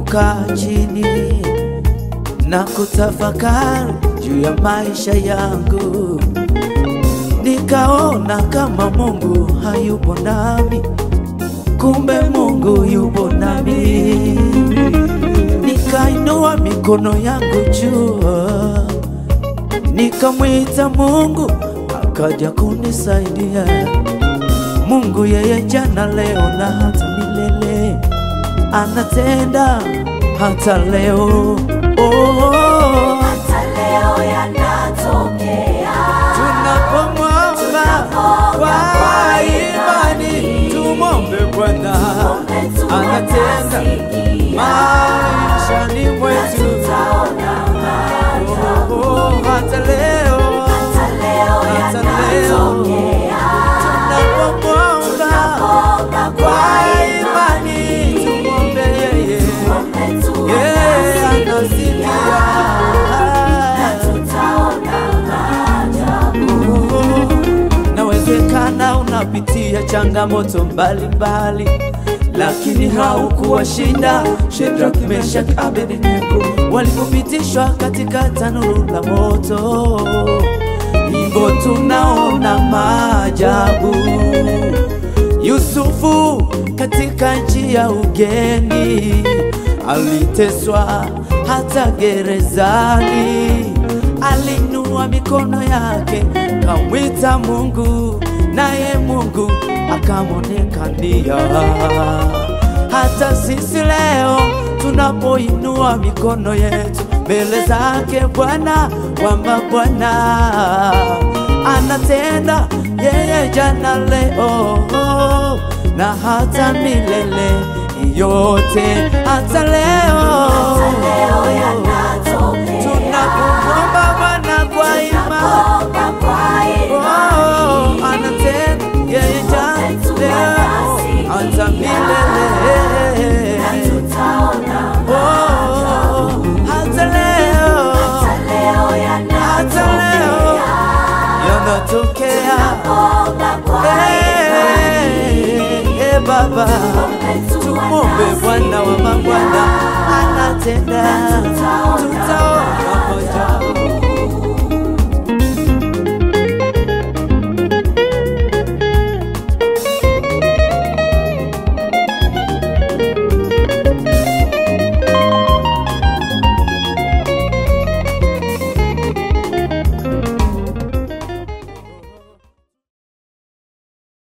nilipokaa chini na kutafakari juu ya maisha yangu, nikaona kama Mungu hayupo nami, kumbe Mungu yupo nami. Nikainua mikono yangu juu, nikamwita Mungu, akaja kunisaidia. Mungu yeye jana, leo na hata milele, anatenda hata leo. Oh, hata leo yanatokea. tunapomwomba kwa imani, tumwombe Bwana Tuombe anatenda tunasikia, maishani mwetu. tutaona maajabu. Oh, hata leo Hata leo hata leo yanatokea. tunapomwomba Omba kwa imani, tumwombe yeye, Tuombe yeye anasikia. tutaona maajabu. Nawezekana unapitia changamoto mbalimbali, lakini haukuwashinda Shadraka, Meshaki, Abednego walipopitishwa katika tanuru la moto. Hivyo tunaona maajabu. Yusufu katika nchi ya ugeni aliteswa hata gerezani, alinua mikono yake kamwita Mungu, naye Mungu akamwonekania. Hata sisi leo tunapoinua mikono yetu mbele zake Bwana, kwamba Bwana anatenda yeye jana, leo na hata milele yote, hata leo Leo yanatokea. tunapomwomba Bwana kwa imani Omba kwa Oh, imani. anatenda yeye jana, leo hata milele Tutaona Oh, hata leo hata leo hata leo yanatokea. yanatokea. Omba kwa Eh, eh, Baba, tumwombe Bwana wa mabwana anatenda